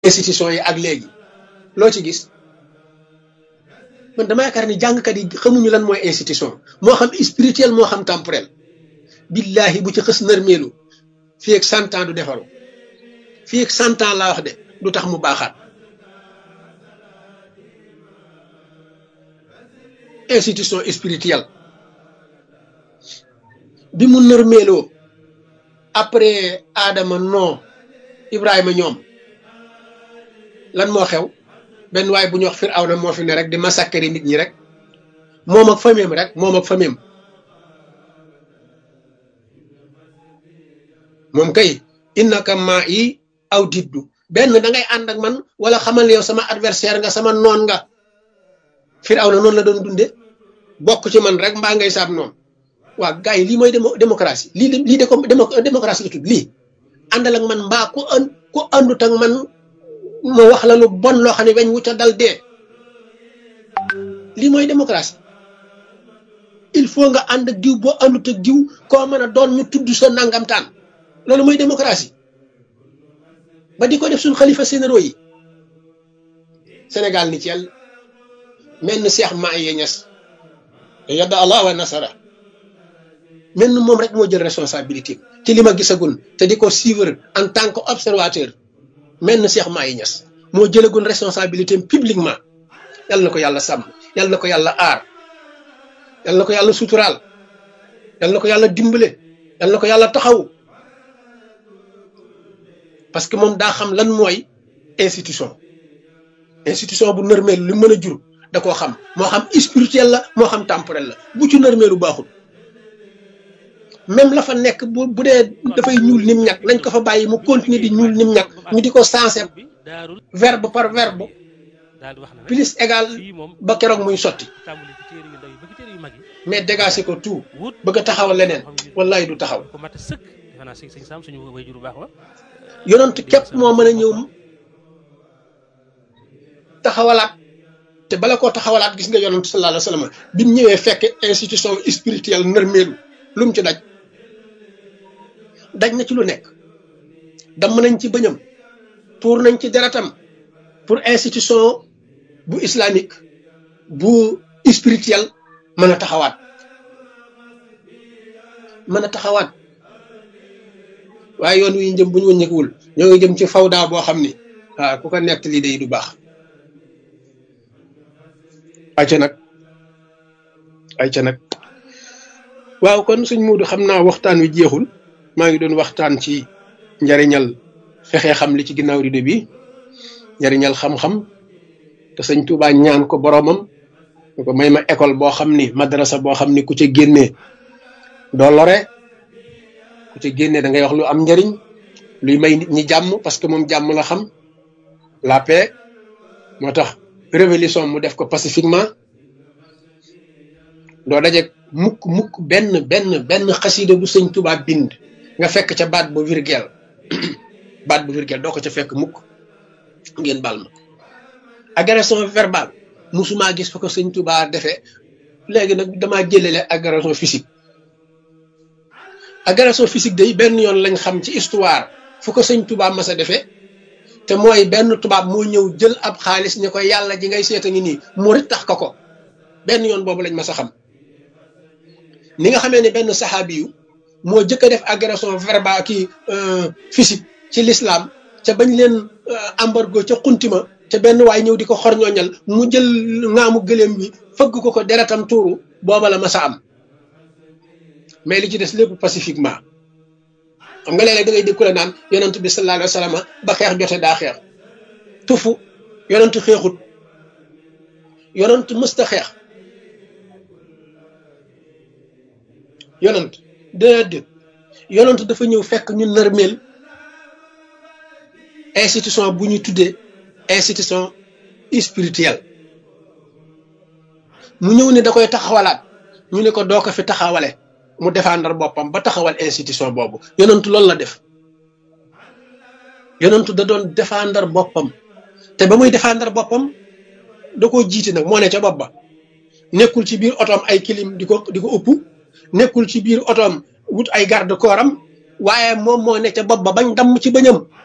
institution yi ak léegi loo ci gis man dama yaakaar ni jàngkat yi xamuñu lan mooy institution moo xam spirituel moo xam temporel billahi bu ci xës nërmeelu fii ak cent ans du defaru fii ak cent ans laa wax de du tax mu baaxaat institution spirituelle bi mu nërmeeloo après Adama non Ibrahima ñoom lan moo xew benn waay bu ñu wax Firawna moo fi ne rek di massacrer nit ñi rek moom ak famille rek moom ak famille moom kay innaka maa yi aw diddu benn da ngay ànd ak man wala xamal yow sama adversaire nga sama noon nga Firawna noonu la doon dunde bokk ci man rek mbaa ngay saab noonu waa gars yi lii mooy démocratie lii lii de ko démocratie la tudd lii àndal ak man mbaa ku an ku àndut ak man ma wax la lu bon loo xam ne weñ wu ca dal dee lii mooy démocratie il faut nga ànd ak diw boo àndut ak diw koo mën a doon ñu tudd sa nangamtaan loolu mooy démocratie ba di ko def suñ xalifa sénéro yi Sénégal ni ci yàlla mel ni Cheikh Mahi Niass yadda Allah wa nasara mel ni moom rek moo jël responsabilité ci li ma gisagun te di ko suivre en tant que observateur mel ni Cheikh Mahi Niass moo jëlagun responsabilité publiquement yal na ko yàlla sàmm yal na ko yàlla aar yal na ko yàlla suturaal yal na ko yàlla dimbale yal na ko yàlla taxaw parce que moom daa xam lan mooy institution institution bu nërmeelu li mën a jur da koo xam moo xam spirituel la moo xam temporel la bu ci nërmeelu baaxul même la fa nekk bu bu dee dafay ñuul nim ñag nañ ko fa bàyyi mu continuer di ñuul nim ñag ñu di ko sensé verbe par verbe plus égal ba keroog muy sotti mais dégagé ko tout bëgg a taxawal leneen wallahi du taxaw yonent képp moo mën a ñëw taxawalaat te bala koo taxawalaat gis nga yonent sallallahu alayhi wa sallam bi mu ñëwee fekk institution spirituelle nërmeelu lu mu ci daj daj na ci lu nekk damm nañ ci bëñam tuur nañ ci deretam pour institution bu islamique bu spirituel mën a taxawaat mën a taxawaat waaye yoon wi jëm bu ñu wëññeekuwul ñoo ngi jëm ci fawda boo xam ni waaw ku ko nett lii day du baax ayca nag ayca nag waaw kon suñ muudu xam naa waxtaan wi jeexul maa ngi doon waxtaan ci njariñal fexe xam li ci ginnaaw rido bi njariñal xam-xam te sëñ Tuubaa ñaan ko boromam ñu ko may ma école boo xam ni madrasa boo xam ni ku ca génnee doo lore ku ca génnee da ngay wax lu am njariñ luy may nit ñi jàmm parce que moom jàmm la xam la paix moo tax révolution mu def ko pacifiquement doo daje mukk mukk benn benn benn xasida bu sëñ Tuubaa bind nga fekk ca baat bu virgule baat bu virgule doo ko ca fekk mukk ngeen baal ma agression verbale musuma gis fa ko sëñ Tuubaa defee léegi nag damaa jëlele agression physique agression physique day benn yoon lañ xam ci histoire fu ko sëñ Tuubaa mas a defee te mooy benn tubaab moo ñëw jël ab xaalis ne ko yàlla ji ngay seeta ngi nii murit tax ko ko benn yoon boobu lañ mas a xam ni nga xamee ne benn saxaabi yu moo jëkk a def agression verbale kii physique ci l'islam ca bañ leen embargo ca xuntima ca benn waay ñëw di ko xorñooñal mu jël ngaamu gëléem bi fëgg ko ko deretam tuuru booba la mas a am mais li ci des lépp pacifiquement xam nga léeg-léeg da ngay dégg ku la naan yonent bi sallallahu alayhi wa sallam ba xeex jote daa xeex tufu yonent xeexut yonent mësta xeex yonent déedéet yonent dafa ñëw fekk ñu nërmeel institution bu ñu tuddee institution spirituelle mu ñëw ne da koy taxawalaat ñu ne ko doo ko fi taxawale mu défendre boppam ba taxawal institution boobu yonentu loolu la def yonentu da doon défendre boppam te ba muy défendre boppam da koo jiite nag moo ne ca bopp ba nekkul ci biir otoom ay kilim di ko di ko ëpp nekkul ci biir otoom wut ay garde corps am waaye moom moo ne ca bopp ba bañ damm ci bëñam